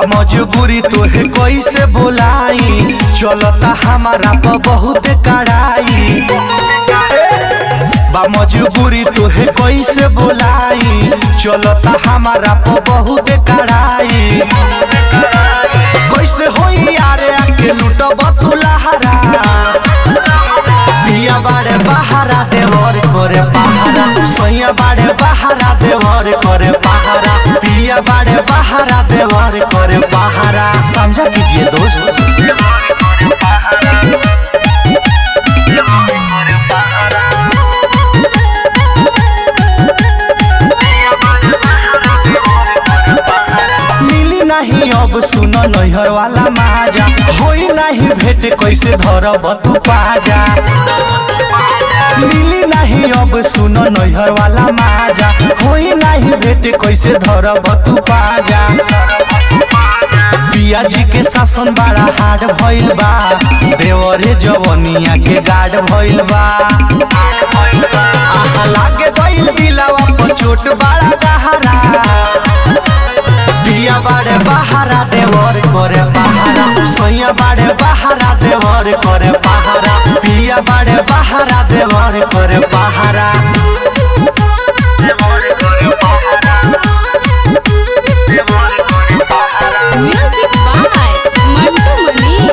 मजबूरी तोहे कैसे बोलाई चलता हमारा पर बहुत कड़ाई बा मजबूरी तोहे कैसे बोलाई चलता हमारा पर बहुत कड़ाई कैसे होई यारे आके लूटब तू लहरा पिया बाड़े बहारा देवर करे पहारा सैया बाड़े बहारा देवर करे पहारा पिया बाड़े बहारा देवर करे पहारा समझा कीजिए दोस्त मिली नहीं अब सुन नैहर वाला माजा होई नहीं भेट कैसे धरब तू पाजा मिली नहीं अब सुन नैहर वाला माजा होई नहीं भेट कैसे धरब तू पाजा पिया जी के शासन बड़ा हार्ड भइल बा देवरे जवनिया के गार्ड भइल बा आहा लागे गइल दिलवा पर चोट बड़ा गहरा पिया बाड़े बहारा देवर करे पहारा सैया बाड़े बहारा देवर करे पहारा पिया बाड़े बहारा देवर करे पहारा Music by Mantu Mani.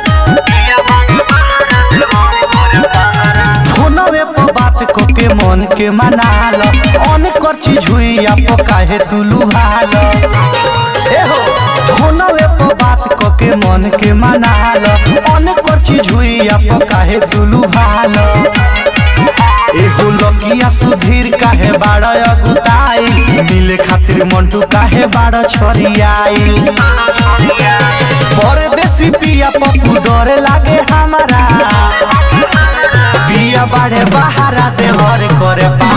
फोनवे पर बात को के मन के मनाल अन कर चीज हुई आप काहे तू लुभाल ए हो फोनवे पर बात को के मन के मनाल अन कर चीज हुई आप काहे तू लुभाल एगो लकिया सुधीर काहे बाड़ अगुताई मिले खातिर मंटू काहे बाड़ छरियाई परदेसी पिया पप्पू डरे लागे हमारा पिया बाड़े बहारा देवर करे पा